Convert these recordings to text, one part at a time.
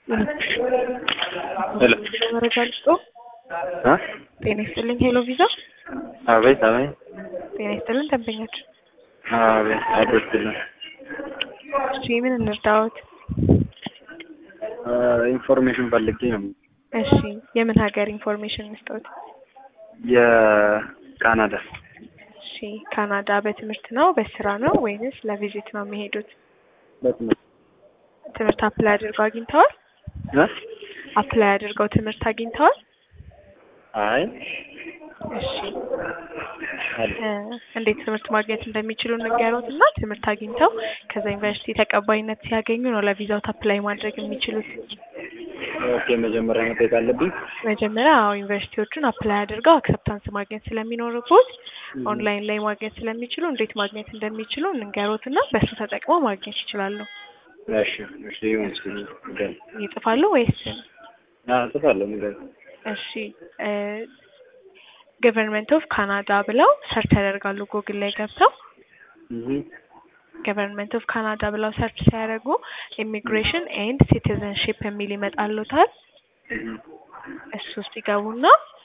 ሄሎ መረጃ ልስጦ። እ ጤና ይስጥልኝ። ሄሎ ቪዛ። አቤት አቤት ጤና ይስጥልን ደንበኛችን። አቤት አድርስልን እሺ ምን እንርዳዎት? ኢንፎርሜሽን ፈልጌ ነው። እሺ የምን ሀገር ኢንፎርሜሽን እንስጠዎት? የካናዳ እሺ ካናዳ በትምህርት ነው በስራ ነው ወይንስ ለቪዚት ነው የሚሄዱት? በትምህርት ትምህርት አፕላይ አድርገው አግኝተዋል? እ አፕላይ አድርገው ትምህርት አግኝተዋል? አይ እሺ አለ እ እንዴት ትምህርት ማግኘት እንደሚችሉ ንገሩት እና ትምህርት አግኝተው ከዛ ዩኒቨርሲቲ ተቀባይነት ሲያገኙ ነው ለቪዛው አፕላይ ማድረግ የሚችሉት። ኦኬ መጀመሪያ መጠየቅ አለብኝ። መጀመሪያ አዎ ዩኒቨርሲቲዎቹን አፕላይ አድርገው አክሰፕታንስ ማግኘት ስለሚኖርቦት ኦንላይን ላይ ማግኘት ስለሚችሉ እንዴት ማግኘት እንደሚችሉ እንንገሩት እና በሱ ተጠቅመው ማግኘት ይችላሉ። እሺ እሺ ይሁን እስኪ ንገሪኝ። ይጽፋሉ ወይስ? አዎ እጽፋለሁ ንገሪኝ። እሺ ገቨርንመንት ኦፍ ካናዳ ብለው ሰርች ያደርጋሉ ጉግል ላይ ገብተው እህ ገቨርንመንት ኦፍ ካናዳ ብለው ሰርች ሲያደርጉ ኢሚግሬሽን ኤንድ ሲቲዘንሺፕ የሚል ይመጣሉታል። እሱ ውስጥ ይገቡና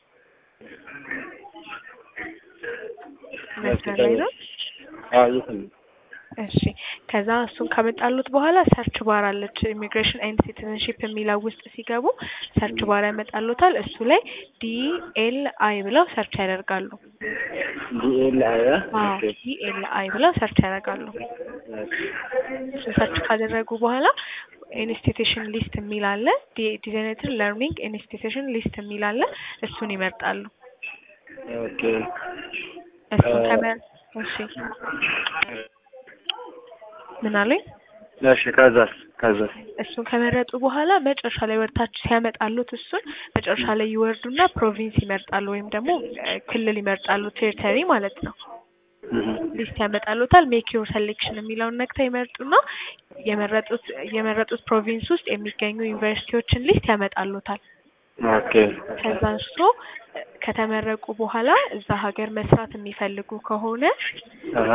መስመር ላይ ነው። አዎ እየሰማሁ እሺ ከዛ እሱን ካመጣሉት በኋላ ሰርች ባር አለች ኢሚግሬሽን ኤንድ ሲቲዘንሺፕ የሚለው ውስጥ ሲገቡ ሰርች ባር ያመጣሉታል። እሱ ላይ ዲኤል አይ ብለው ሰርች ያደርጋሉ። ዲኤል አይ አዎ ዲኤል አይ ብለው ሰርች ያደርጋሉ። እሱ ሰርች ካደረጉ በኋላ ኢንስቲትዩሽን ሊስት የሚል አለ። ዲዛይነትር ለርኒንግ ኢንስቲትዩሽን ሊስት የሚል አለ። እሱን ይመርጣሉ። ኦኬ እሱን ከመ እሺ ምን አለኝ? እሺ ከዛስ ከዛስ እሱን ከመረጡ በኋላ መጨረሻ ላይ ወርታች ሲያመጣሉት እሱን መጨረሻ ላይ ይወርዱና ፕሮቪንስ ይመርጣሉ ወይም ደግሞ እ ክልል ይመርጣሉ ቴሪተሪ ማለት ነው። እህ ሊስት ያመጣሉታል። ሜክ ዮር ሴሌክሽን የሚለውን ነክተው ይመርጡና የመረጡት የመረጡት ፕሮቪንስ ውስጥ የሚገኙ ዩኒቨርሲቲዎችን ሊስት ያመጣሉታል። ኦኬ ከዛ እሱ ከተመረቁ በኋላ እዛ ሀገር መስራት የሚፈልጉ ከሆነ አሃ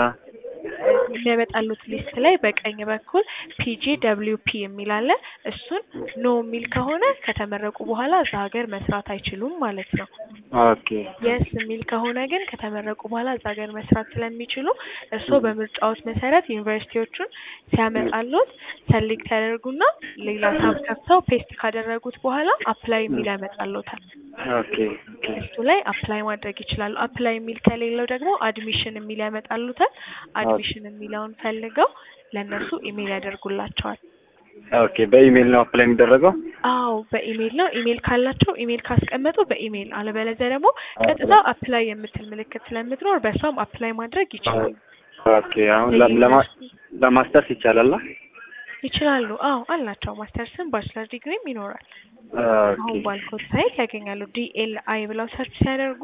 የሚያመጣሉት ሊስት ላይ በቀኝ በኩል ፒጂ ደብሊው ፒ የሚል አለ። እሱን ኖ የሚል ከሆነ ከተመረቁ በኋላ እዛ ሀገር መስራት አይችሉም ማለት ነው። ኦኬ የስ የሚል ከሆነ ግን ከተመረቁ በኋላ እዛ ሀገር መስራት ስለሚችሉ እርስዎ በምርጫዎት መሰረት ዩኒቨርሲቲዎቹን ሲያመጣሉት ሰሌክት ያደርጉና ሌላ ታብ ከፍተው ፔስት ካደረጉት በኋላ አፕላይ የሚል ያመጣሉታል። ኦኬ ኦኬ እሱ ላይ አፕላይ ማድረግ ይችላሉ። አፕላይ የሚል ከሌለው ደግሞ አድሚሽን የሚል ያመጣሉታል። አድሚሽን የሚለውን ፈልገው ለእነሱ ኢሜል ያደርጉላቸዋል። ኦኬ በኢሜል ነው አፕላይ የሚደረገው? አዎ በኢሜል ነው። ኢሜል ካላቸው ኢሜል ካስቀመጡ በኢሜል አለበለዚያ ደግሞ ቀጥታ አፕላይ የምትል ምልክት ስለምትኖር በእሷም አፕላይ ማድረግ ይችላሉ ኦኬ አሁን ለ- ለማ- ለማስተርስ ይቻላል? ይችላሉ። አዎ አላቸው። ማስተርስም ባችለር ዲግሪም ይኖራል። ኦኬ አሁን ባልኮት ሳይት ያገኛሉ። ዲኤል አይ ብለው ሰርች ሲያደርጉ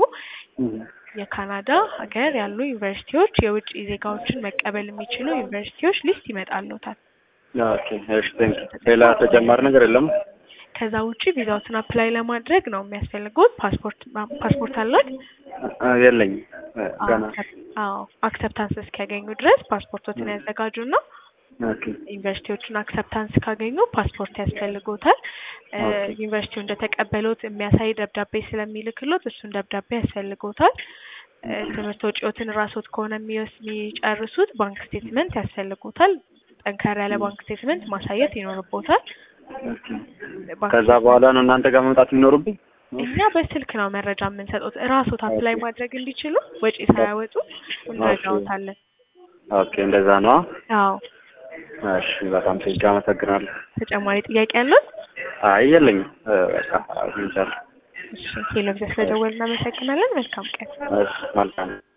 የካናዳ ሀገር ያሉ ዩኒቨርሲቲዎች የውጭ ዜጋዎችን መቀበል የሚችሉ ዩኒቨርሲቲዎች ሊስት ይመጣሉታል። ኦኬ እሺ ቴንክ ሌላ ተጨማሪ ነገር የለም? ከዛ ውጭ ቪዛዎትን አፕላይ ለማድረግ ነው የሚያስፈልጉት። ፓስፖርት ፓስፖርት አለት? አ- የለኝም እ፣ ገና አዎ አክሰፕታንስ እስኪያገኙ ድረስ ፓስፖርቶትን ያዘጋጁና ኦኬ ዩኒቨርሲቲዎቹን አክሰፕታንስ ካገኙ ፓስፖርት ያስፈልጎታል። እ፣ ኦኬ። ዩኒቨርሲቲው እንደተቀበሉት የሚያሳይ ደብዳቤ ስለሚልክሎት እሱን ደብዳቤ ያስፈልጎታል። እ፣ ትምህርት ወጪዎትን ራስዎት ከሆነ የሚወስ የሚጨርሱት ባንክ ስቴትመንት ያስፈልጎታል። ጠንከር ያለ ባንክ ስቴትመንት ማሳየት ይኖርቦታል። ኦኬ ባንክ ከዛ በኋላ ነው እናንተ ጋር መምጣት የሚኖርብኝ? እኛ በስልክ ነው መረጃ የምንሰጡት። እራስዎት አፕላይ ማድረግ እንዲችሉ ወጪ ሳያወጡ እንረዳዎታለን። ኦኬ እንደዛ ነው። አዎ እሺ በጣም ቴንክ አመሰግናለሁ። ተጨማሪ ጥያቄ ያሉት? አይ የለኝም እ፣ በቃ አግኝቻለሁ። እሺ ሄሎ ብዘህ ስለደወልን እናመሰግናለን። መልካም ቀን። እሺ መልካም